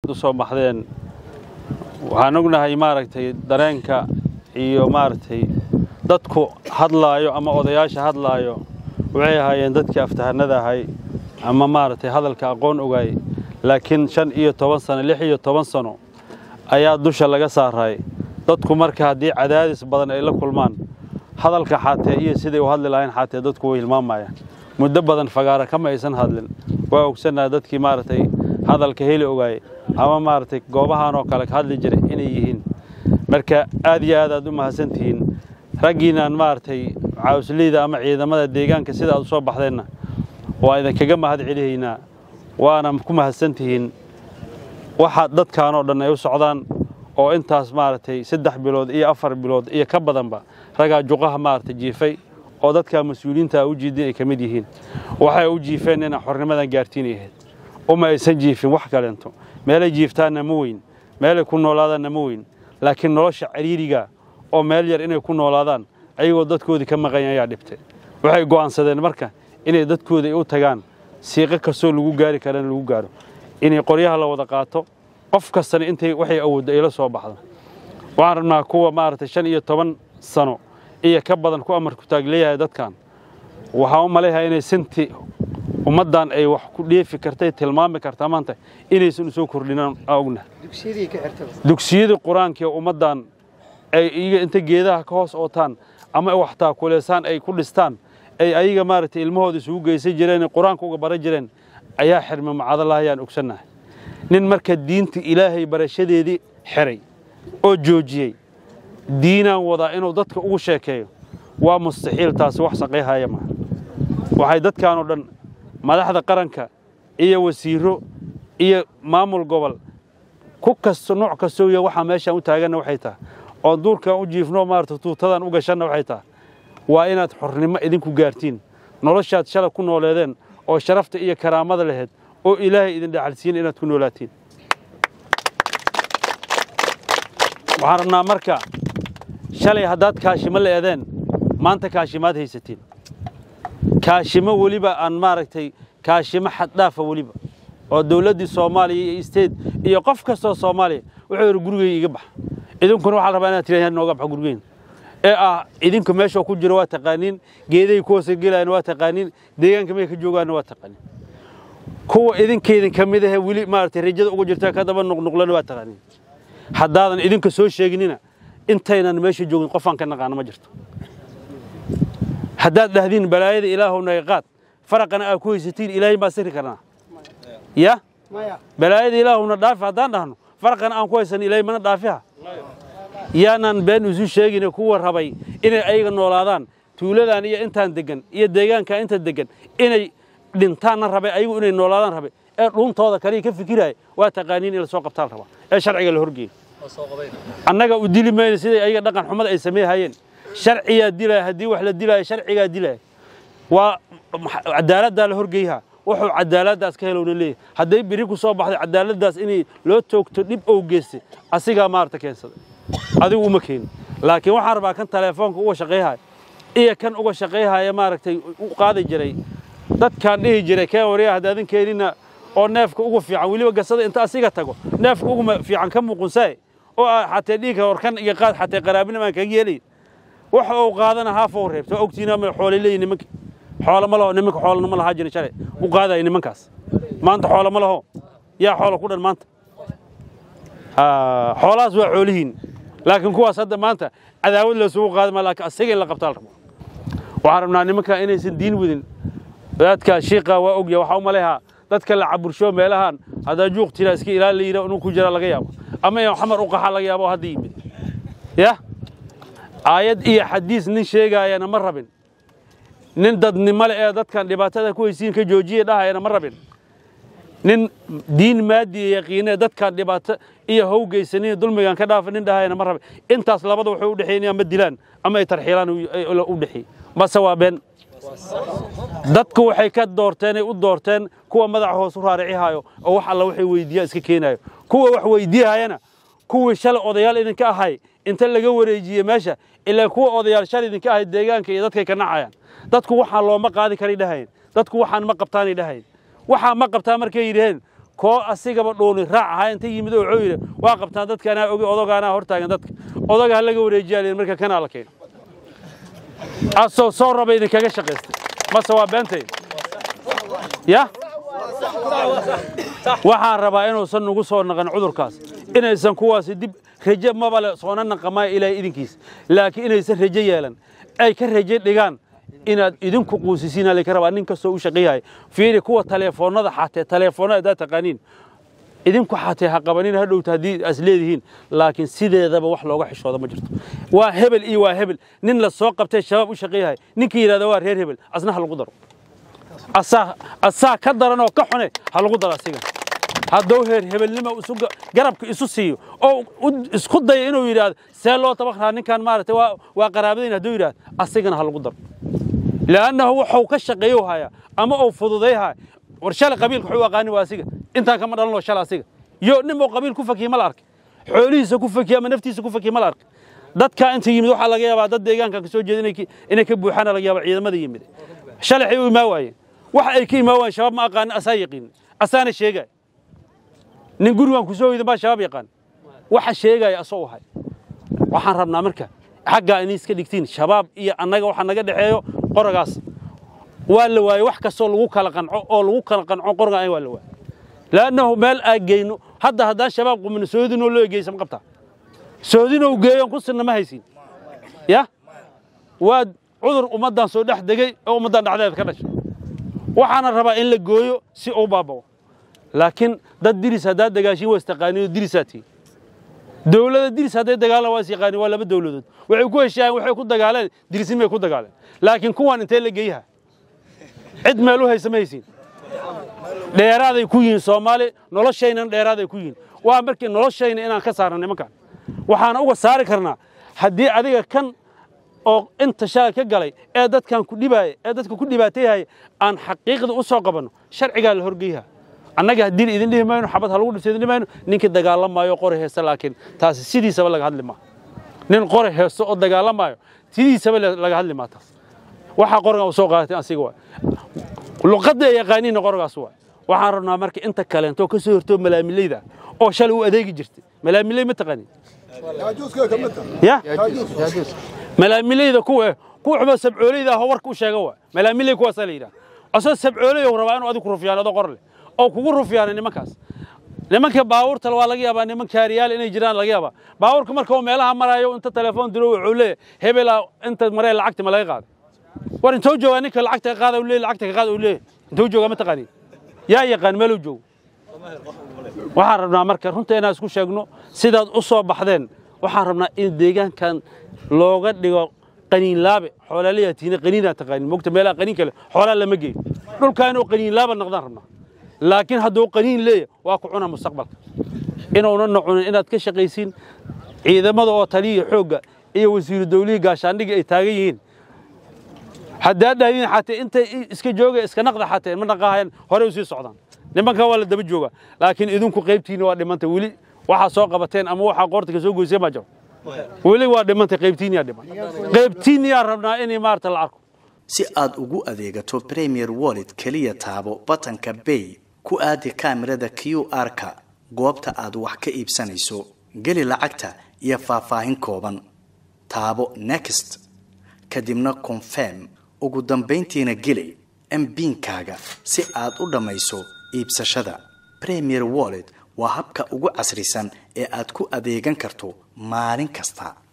u soo baxdeen waxaan ognahay maaragtay dareenka iyo maaragtay dadku hadlaayo ama odayaasha hadlaayo waxay ahaayeen dadkii aftahanada ahay ama maaragtay hadalka aqoon ogaay laakiin shan iyo toban sano lix iyo toban sano ayaa dusha laga saaray dadku marka haddii cadaadis badan ay la kulmaan hadalka xaatee iyo siday u hadli lahayn xaatee dadku way hilmaamayaan muddo badan fagaara kama aysan hadlin waa ogsannaha dadkii maaragtay hadalka heli ogaay ama maaragtay goobahan oo kale ka hadli jiray inay yihiin marka aad iyo aad aad u mahadsan tihiin raggiinaan maaragtay caawisleyda ama ciidamada deegaanka sida aad u soo baxdeenna waa idinkaga mahad celihaynaa waana ku mahadsan tihiin waxaad dadkan oo dhan ay u socdaan oo intaas maaragtay saddex bilood iyo afar bilood iyo ka badanba raggaa juqaha maaragtay jiifay oo dadkaa mas-uuliyiinta u jiidin ay ka mid yihiin waxay u jiifeen inaa xornimadan gaartiinay ahayd uma aysan jiifin wax kaleento meelay jiiftaanna ma weyn meelay ku noolaadaanna ma weyn laakiin nolosha cariiriga oo meel yar inay ku noolaadaan ayagoo dadkoodii ka maqanya ayaa dhibtay waxay go'aansadeen marka inay dadkooda u tagaan siiqo kastoo lagu gaari karana lagu gaaro inay qoryaha la wada qaato qof kastana intay waxay awooddo ay la soo baxdo waxaan rabnaa kuwa maaragtay shan iyo toban sano iyo ka badan ku amarku taag leeyahay dadkan waxaan u malayhaa inay sinti ummaddan ay wax ku dheefi kartay tilmaami kartaa maanta inaysan u soo kordhinaan ogna dugsiyadii qur-aanka ee ummaddan ay iyaga inta geedaha ka hoos ootaan ama wax taakuleysaan ay ku dhistaan ay ayaga maaragtay ilmahooda isugu geysan jireen qur-aanka uga baran jireen ayaa xirma macadalaha ayaan ogsannahay nin marka diinta ilaahay barashadeedii xiray oo joojiyey diinaan wadaa inuu dadka ugu sheekeeyo waa mustaxiil taasi wax saqayhaya maaha waxay dadkan oo dhan madaxda qaranka iyo wasiiro iyo maamul gobol ku kasto nooc kastoo ya waxaa meeshaan u taaganna waxay tahay oo duurkaan u jiifno maarata tuutadan u gashanna waxay tahay waa inaad xornimo idinku gaartiin noloshaad shalay ku nooleedeen oo sharafta iyo karaamada laheyd oo ilaahay idin dhaxalsiin inaad ku noolaatiin waxaan rabnaa marka shalay haddaad kaashimo la eedeen maanta kaashimaad haysatiin kaashimo weliba aan maaragtay kaashimo xaddhaafa weliba oo dawladdii soomaaliya iyo isteed iyo qof kastoo soomaaliya wuxuu yidhi gurigay iga bax idinkuna waxaa rabaa inaad tirahdaan nooga bax gurigeyn ee ah idinku meeshoo ku jiro waa taqaaniin geeday ku hoosa gelayaan waa taqaaniin deegaanka may ka joogaanna waa taqaaniin kuwa idinkaydin ka mid ahe weli maaragtay rajada uga jirta ka daba nuqnuqlana waa taqaaniin haddaadan idinka soo sheeginina intaynan meesha joogin qofaan ka naqaano ma jirto haddaad dhahdiin balaayada ilaahow naga qaad faraqana aad ku haysatiin ilaahay baa siri karnaa ya balaayada ilaahowna dhaafi haddaan dhahno faraqana aan ku haysan ilaahay mana dhaafiha yaanaan been isu sheegine kuwa rabay inay ayaga noolaadaan tuuladan iyo intaan degan iyo deegaanka inta degan inay dhintaanna rabay ayagu inay noolaadaan rabay ee dhuuntooda kaliya ka fikiraya waa taqaaniin in la soo qabtaan rabaa ee sharciga la horgeeyo annaga u dili mayno siday ayaga dhaqan xumada ay sameeyhayeen sharciyaa dilaya haddii wax la dilaayo sharcigaa dilaya waa cadaaladdaa la horgeyha wuxuu cadaaladdaas ka helowna leeyahay hadday biri ku soo baxday cadaaladdaas inay loo toogto dhib ou geystay asigaa maarata keensaday adigu uma keenin laakiin waxaan rabaa kan teleefoonka uga shaqayhaya iyo kan uga shaqayhaya maaragtay u qaadi jiray dadkaan dhihi jiray keen waryaa haddaadan keenina oo neefka ugu fiican weliba gasada inta asiga tago neefka ugu fiican ka muuqunsae oo xatee dhiigka warkan iyo qaad xatee qaraabina maan kaga yeelayn waxa uu qaadana haafou reebta waa ogtiina ma xoolay leeyihin nimanka xoolo ma laho nimanka xoolana ma lahaa jirin shalay u qaadaya nimankaas maanta xoolo ma laho yaa xoolo ku dhan maanta xoolahaas waa xoolihiin laakiin kuwaas hadda maanta cadaawad laysugu qaadama laakiin asaga in la qabtaa la rabo waxaan rabnaa nimanka inaysan diin wadin wadaadkaa shiiqa waa ogya waxaa u malehaa dadka la cabursho meelahan haddaa juuq tiraa iska ilaali la yidhaa inuu ku jira laga yaabo ama in xamar u qaxa laga yaabo hadda yimid ya aayad iyo xadiis nin sheegaayana ma rabin nin dadnimo le ee dadkan dhibaatada ku haysiin ka joojiya dhahayana ma rabin nin diin maadiya yaqiine dadkan dhibaato iyo howgeysanin dulmigan ka dhaafa nin dhahayana ma rabin intaas labada waxay u dhexeeyeen ama dilaan ama ay tarxiilaan u dhexeey base waa been dadku waxay ka doorteen ay u doorteen kuwa madaxa hoos u raaricihaayo oo wax alla waxay weydiiyaan iska keenaayo kuwa wax weydiihayana kuwii shalay odayaal idinka ahay inta laga wareejiye meesha ilaa kuwa odayaal shalay idinka ahay deegaanka iyo dadkay ka nacayaan dadku waxaan looma qaadi karay dhahayeen dadku waxaan ma qabtaanay dhahayeen waxaa ma qabtaa markay yidhaheen koo asigaba dhuuni raac ahaa inta yimid oo wuxuu yidhi waa qabtaan dadka anaa ogi odogaanaa hortaagan dadka odoga ha laga wareejiyaa liin marka kanaa la keeno asoo soo raba idinkaga shaqaystay mase waa beentay ya waxaan rabaa inuusan nagu soo naqan cudurkaas inaysan kuwaasi dib raje mabale soona naqamaayo ilaahay idinkiisa laakiin inaysan raje yeelan ay ka raje dhigaan inaad idinku quusisiina laka rabaa nin kastoo u shaqeeyahay fiiri kuwa taleefoonnada xatee taleefoonnada haddaad taqaaniin idinku xatee ha qabanin ha dhowta haddii as leedihiin laakiin sideedaba wax looga xishooda ma jirto waa hebel iyo waa hebel nin la soo qabtay shabaab u shaqeeyahay ninkii yidhahda waa reer hebel asna ha lagu daro asaa asaa ka daran oo ka xune ha lagu daro asiga hadduu heer hebelnimo isu garabka isu siiyo oo isku daya inuu yidhaahdo see loo tabakraa ninkan maaragtay waa waa qaraabadayn hadduu yidhahdo asigana ha lagu daro li'annahu wuxuu ka shaqeeyo haya ama uu fududayhaya war shalay qabiilka wuxuu aqaani waa asiga intaan kama dhalanoo shalay asiga yo nin uu qabiil ku fakiyey ma la arkay xoolihiisa ku fakiyey ama naftiisa ku fakiyey ma la arkay dadka inta yimid waxaa laga yaabaa dad deegaanka ka soo jeeda inay ka buuxaana laga yaabaa ciidamada yimid shalay waxay u imaa waayeen waxa ay ka imaa waayeen shabaab ma aqaanin asaa yaqiin asaana sheegaya nin gurigan ku soo hoydan baa shabaab yaqaan waxa sheegaya asoo ahay waxaan rabnaa marka xaggaa inay iska dhigtiin shabaab iyo annaga waxa naga dhexeeyo qoragaas waa la waayey wax kastoo lagu kala qanco oo lagu kala qanco qoroga waa la waayey laannahu meel aan geyno hadda haddaan shabaab qumino soodinoo loo egeysa ma qabtaa soodinoo geeyoon ku sinna ma haysin ya waa cudur ummaddan soo dhex degey oo ummaddan dhexdeeda ka dhashay waxaana rabaa in la gooyo si uu baabao laakiin dad diris haddaad dagaashiin waa istaqaaniin oo dirisaa tihiin dowlada diris hadday dagaalaan waa is yaqaaniin waa laba dowladood waxay ku heshaayeen waxay ku dagaaleen dirisnimay ku dagaaleen laakiin kuwan intee la geeyaha cid meel u haysa ma haysiin dheeraaday ku yihiin soomaali noloshaynana dheeraaday ku yihiin waa markii noloshayna inaan ka saarna nimankan waxaana uga saari karnaa haddii adiga kan oo inta shalay ka galay ee dadkan ku dhibaaya ee dadka ku dhibaatayhaya aan xaqiiqda u soo qabanno sharcigaa la horgeyha annaga haddii idin dhihi mayno xabad ha lagu dhibsa idin dhihi mayno ninkii dagaalamaayo qori heesta laakiin taasi sidiisaba laga hadli maa nin qori heesto oo dagaalamaayo sidiisaba laga hadli maa taas waxaa qorigan u soo qaadatay asiga waay luqadda ay yaqaaniinna qorigaas waay waxaan rabnaa marka inta kaleento ka soo hortoo malaamileyda oo shalay u adeegi jirtay malaamiley ma taqaanin ya malaamileyda kuwa kuwa xuba sabcooleyda ah oo warka u sheega waay malaamiley kuwaasaa la yidhaha asoo sabcooley oo rabaa inuu adigu ku rufyaan adoo qor leh oo kugu rufyaana nimankaas nimanka baabuurta waa laga yaabaa niman kaariyaal inay jiraan laga yaabaa baabuurka marka uu meelaha maraayo inta telefoon diro wuxuu leeyahay hebelaa inta maree lacagta ma laga qaaday war intuu joogaa ninka lacagta ka qaada uu leeyahay lacagta ka qaada uu leeyahay intuu joogaa ma taqaaniin yaa yaqaan meeluu joogo waxaan rabnaa marka runta inaan isku sheegno sidaad u soo baxdeen waxaan rabnaa in deegaankan looga dhigo qaniinlaabe xoolaalayaa tiina qaniinaa taqaanin mogta meelaha qaniin kale xoolaa lama geeyo dhulkaa inuu qaniinlaaba noqdaan rabnaa laakiin hadduu qaniin leeyahay waa ku cunaa mustaqbalka inuuna nocunin inaad ka shaqaysiin ciidamada oo taliya xoogga iyo wasiiru dawlihii gaashaandhigii ay taagan yihiin haddaad dhahdiin xatee intay iska jooga iska naqda xatee ma naqahayan horey u sii socdaan nimankan waa la daba joogaa laakiin idinku qaybtiinna waa dhimanta weli waxaa soo qabateen ama waxaa qoorta ka soo goyseen baa jiro weli waa dhimantay qaybtiinniyaa dhiman qaybtiinniyaa rabnaa inay maarata la arko si aad ugu adeegato premier wallet keliya taabo batanka bay ku aadi kaamirada q r-ka goobta aad wax ka iibsanayso geli lacagta iyo faahfaahin kooban taabo next kadibna confirm ugu dambayntiina geli mbiinkaaga si aad u dhammayso iibsashada premier wallet waa habka ugu casrisan ee aad ku adeegan karto maalin kasta